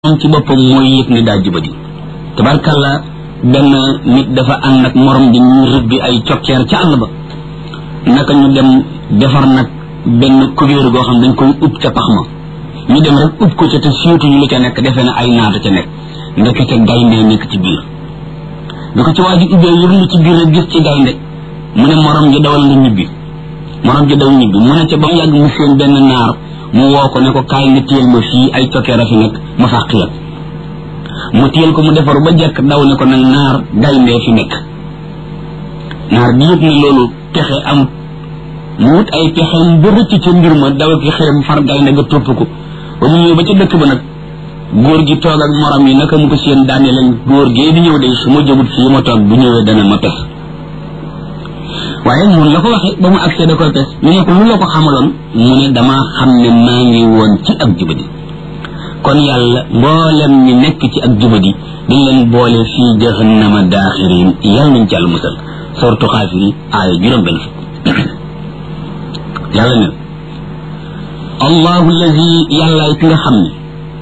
moom ci boppam mooy yëg ne daa jubadi tabarkalla benn nit dafa ànd ak morom di ñu rëbbi ay cokkeer ca àll ba naka ñu dem defar nag benn kubéer goo xam dañ koy ub ca pax ma ñu dem rek ub ko ca te siiwtuñu lu ca nekk defee ne ay naata ca nekk ndekete gaynde nekk ci biir bi ko ci waa ji ubbee yërlu ci biir rek gis ci gaynde mu ne morom ji dawal nga ñibbi morom ji daw ñibbi mu ne ca ba mu yàgg mu seen benn naar mu woo ko ne ko kaay nga téyel ma fii ay cokkeer a fi nekk ma fàq la mu téyel ko mu defaru ba jekk daw ne ko nag naar gayndee fi nekk naar bi yëg ne loolu pexe amut mu wut ay pexeem ba rëcc ca mbir ma daw ki xërëm far gaynde ga topp ko ba mu ñëw ba ca dëkk ba nag góor gi toog ak morom yi naka mu ko seen daane leen góor gee di ñëw de su ma jëmut fii ma toog bu ñëwee dana ma pes waaye mun la ko waxee ba mu agsee da koy pes ñu ne ko lu la ko xamaloon mu ne damaa xam ne maa ngi woon ci ak jubadi kon yàlla mboolem ñi nekk ci ak jubadi dañ leen boole fii jahannama daaxirin yàlla nañ ci àll musal sortu xaafiri aaya juróom benn fukk yàlla ne allahu allazi yàlla ki nga xam ne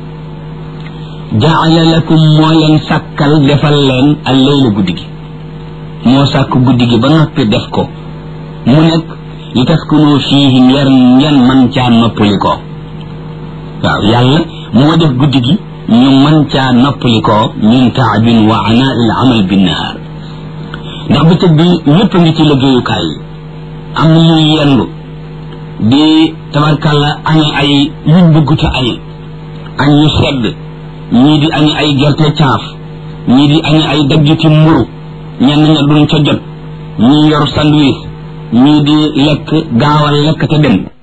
jaala lakum moo leen sàkkal defal leen al layla guddi gi moo sàkk guddi gi ba noppi def ko mu nekk li taskunu fiihi ngeen ngeen man caa noppali ko waaw yàlla moo def guddi gi ñu man caa noppali ko min taabin wa anaa il amal binnahaar ndax bëccëg bi ñëpp a ngi ci liggéeyukaay yi am na ñuy yendu di tabarkàlla añe ay yuñ bëgg te añe añ yu sedd ñii di añe ay gerte caaf ñii di añe ay daggiti mburu ñenn ña duñ ca jot ñii yor sandwich ñii di lekk gaawal lekk te dem